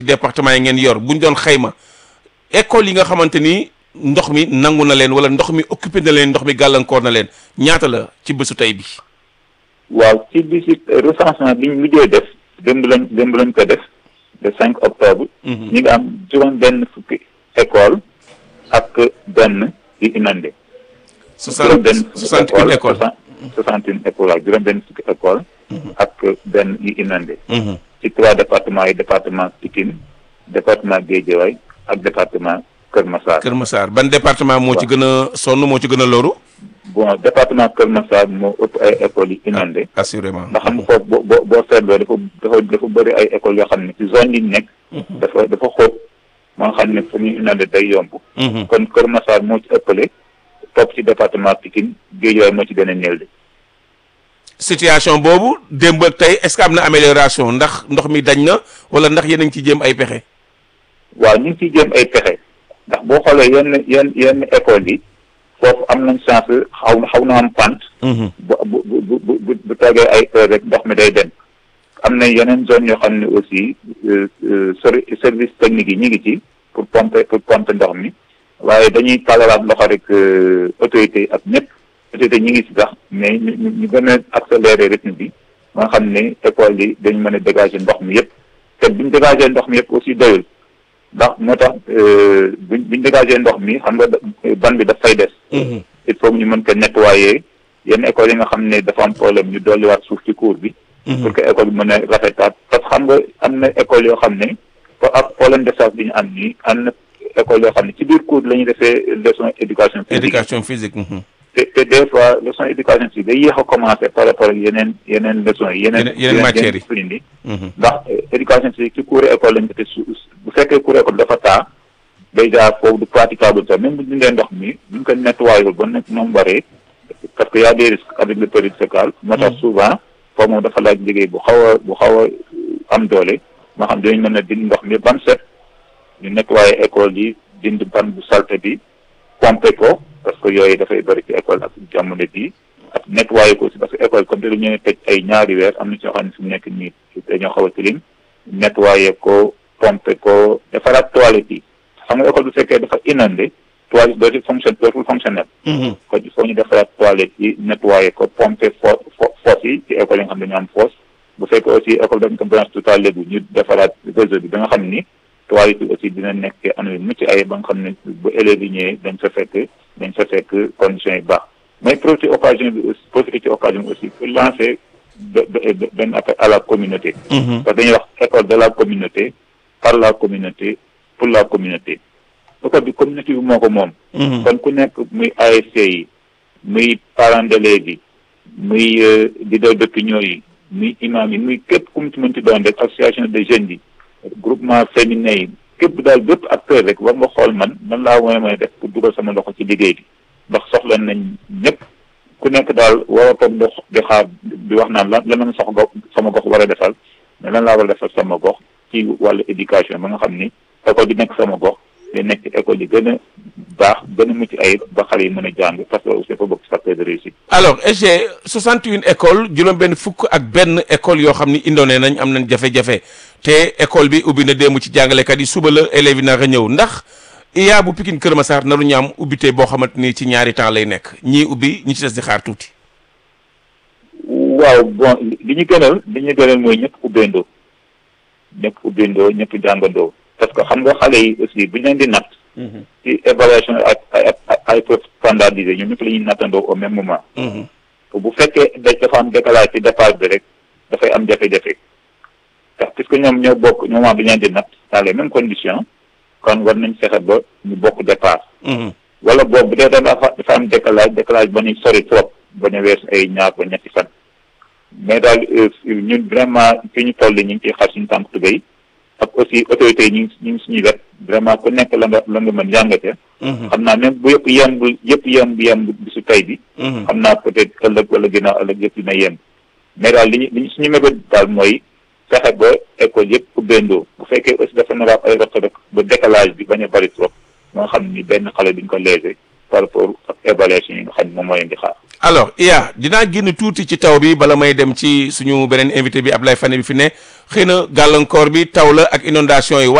département yi ngeen yor buñ doon xayma école yi nga xamante ni ndox mi nangu na leen wala ndox mi occupé na leen ndox mi gàllankoor na leen ñaata la ci bésu tey bi. waaw ci bisi recensement bi ñu mujjee def démb lañ démb lañ ko def le cinq octobre. ñu ngi am juróom benn fukki école ak benn yu inondé. soixante soixante une école soixante une école ak juróom benn fukki école ak benn yu inondé. ci trois départements yi département Pikine département Guédiawaye ak département Kër Massar. Kër Massar ban département moo ci gën a sonn moo ci gën a loru. bon département Kër Massar moo ëpp ay écoles yi inondé. assurément ndax xam nga foofu boo boo boo seetloo dafa dafa dafa bëri ay écoles yoo xam ne ci zone yi ñu nekk. dafa dafa xóot moo xam ne fu ñuy inondé day yomb. kon Kër Massar moo ci ëppale topp ci département Pikine Guédiawaye moo ci gën a néew de. situation boobu démb ak tey est-ce que am na amélioration ndax ndox mi dañ na wala ndax yéen a ngi ciy jéem ay pexe. waaw ñu ngi ciy jéem ay pexe ndax boo xoolee yenn yenn yenn écoles yi foofu am nañ chance xaw xaw na am pante. bu bu bu bu bu toogee ay heure rek ndox mi day dem. am na yeneen zone yoo xam ne aussi service technique yi ñu ngi ci pour pomper pour pomper ndox mi waaye dañuy tàllalaat loxo rek autorités ak ñëpp. autorité ñi ngi ci sax mais ñu ñu gën a accélérer rythme bi nga xam ne école yi dañ mën a dégager ndox mi yëpp te buñ dégager ndox mi yëpp aussi doyul ndax moo tax buñ buñ dégager ndox mi xam nga ban bi daf fay des il faut ñu mën ko nettoyer yenn écoles yi nga xam ne dafa am problème ñu dolliwaat suuf ci cours bi pour que école bi mën a rafetaat parce que xam nga am na école yoo xam ne ak problème de charge bi ñu am nii am na école yoo xam ne ci biir cours la ñuy defee leçon éducation physique éducation physique te te des fois leçon éducation physique day yéex a commencé par rapport ak yeneen yeneen leçons yi yeneen yeneen matières yi suñu ni ndax éducation physique ci cours école lañ ko te su bu fekkee cours école dafa taa déjà foofu du praticable sax même bu ñu dee ndox mi buñ ko nettoyé ba nekk moom waree parce que y a des risques avec le période sécale moo tax souvent foofu moom dafa laaj liggéey bu xaw a bu xaw a am doole moo xam dinañ mën a dindi ndox mi ban set ñu nettoyé école yi dindi ban bu salte bi pomper ko parce que yooyu dafay bëri ci école ak jamono bii ak nettoyé ko aussi parce que école comme te dañu tëj ay ñaari weer am na ci ñoo xam ne fi mu nekk nii dañoo xaw a tilim nettoyé ko pomper ko defaraat toilette yi xam nga école bu fekkee dafa inondé toilette dootul fonction dootul fonctionnel kon il faut ñu defaraat toilette yi nettoyé ko pomper fo fosse yi ci école yi nga xam ne dañu am fosse bu fekkee aussi école dañ ko branche total léegi ñu defaraat réseau bi ba nga xam ni toilette yi aussi dina nekk anam yu mucc ay ba nga xam ne bu élèves yi ñëwee dañ fa fekk dañ fa fekk conditions yi baax mais profiter occasion bi aussi profiter ci occasion bi aussi pour lancer benn appel à la communauté parce que dañuy wax école de la communauté par la communauté pour la communauté école bi communauté bi moo ko moom kon ku nekk muy ASC yi muy parents d'élèves yi muy leader d'opinion yi muy imam yi muy képp ku mu ci mën ci doon rek association de jeunes yi groupement féminin yi képp daal bépp acteur rek war nga xool man man laa mooy mooy def pour dugal sama loxo ci liggéey bi ndax soxla nañ ñëpp ku nekk daal war a toog di xaar di wax naan lan lan la sox gox sama gox war a defal mais lan laa war a defal sama gox ci wàllu éducation ba nga xam ni école bi nekk sama gox day nekk école yi gën a baax gën a mucc ayib ba xale yi mën a jàng parce que aussi dafa bokk ci facteur de réussite. alors SG 61 école juróom-benn fukk ak benn école yoo xam ni indoone nañ am nañ jafe-jafe te école bi ubbi na démb ci jàngalekat yi suba la élèves yi nar a ñëw ndax IA bu Pikine Kër Massar naru ñu am ubbite boo xamante ni ci ñaari temps lay nekk ñii ubbi ñi ci des di xaar tuuti. waaw bon li ñu gënal li ñu gënal mooy ñëpp ubbeendoo ñëpp ubbeendoo ñëpp jàngandoo parce que xam nga xale yi aussi bu ñu leen di natt. ci évaluation ak ay ay preuve standardisé ñoom ñëpp la ñuy nattandoo au même moment. bu fekkee dafa am décalage ci départ bi rek dafay am jafe-jafe ndax puisque ñoom ñoo bokk ñoom bi ñu leen di natt dans les mêmes conditions kon war nañ fexe ba ñu bokk départ. wala boobu bu dee dafa dafa am décalage décalage ba ñuy sori trop ba ñu weesu ay ñaar ba ñetti fan. mais daal ñun vraiment fi ñu toll ñu ngi ciy xar suñu tànk tubéy ak aussi autorités yi ñu ngi ñu ngi suñuy wet vraiment ku nekk la nga la nga mën jàngate. xam naa même bu yëpp yemb yëpp yemb yemb bisu tey bi. xam naa peut-être ëllëg wala ginnaaw ëllëg yëpp dina yemb. mais daal li ñu li ñu suñu mébét daal mooy fexe ba école yëpp ubbeendoo bu fekkee aussi dafa nar a ay rëq rek ba décalage bi bañ a bari trop moo xam ni benn xale duñ ko léser par rapport ak évaluation yi nga xam ne moom moo leen di xaar. alors Iya dinaa génn tuuti ci taw bi bala may dem ci suñu beneen invité bi Ablaye Fane bi fi ne xëy na gàllankoor bi taw la ak inondation yi